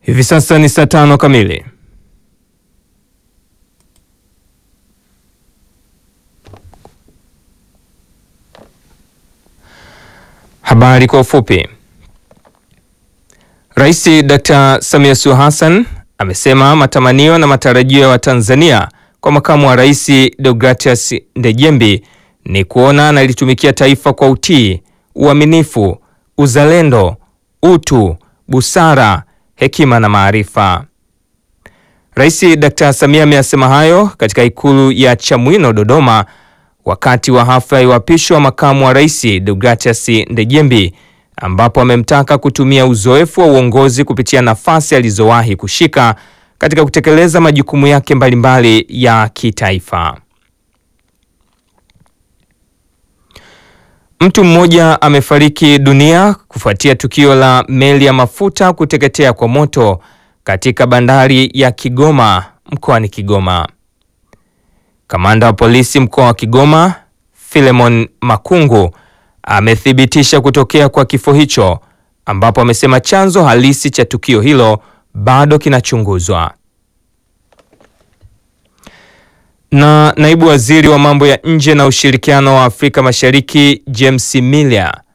Hivi sasa ni saa tano kamili. Habari kwa ufupi. Rais Dr. Samia Suluhu Hassan amesema matamanio na matarajio ya Watanzania kwa makamu wa rais Deogratias Ndejembi ni kuona analitumikia taifa kwa utii, uaminifu, uzalendo, utu, busara, hekima na maarifa. Rais Dr. Samia ameyasema hayo katika ikulu ya Chamwino Dodoma wakati wa hafla ya uapisho wa makamu wa rais Deogratias Ndejembi ambapo amemtaka kutumia uzoefu wa uongozi kupitia nafasi alizowahi kushika katika kutekeleza majukumu yake mbalimbali ya kitaifa. Mtu mmoja amefariki dunia kufuatia tukio la meli ya mafuta kuteketea kwa moto katika bandari ya Kigoma mkoani Kigoma. Kamanda wa polisi mkoa wa Kigoma, Philemon Makungu, amethibitisha kutokea kwa kifo hicho ambapo amesema chanzo halisi cha tukio hilo bado kinachunguzwa. Na naibu waziri wa mambo ya nje na ushirikiano wa Afrika Mashariki James Milia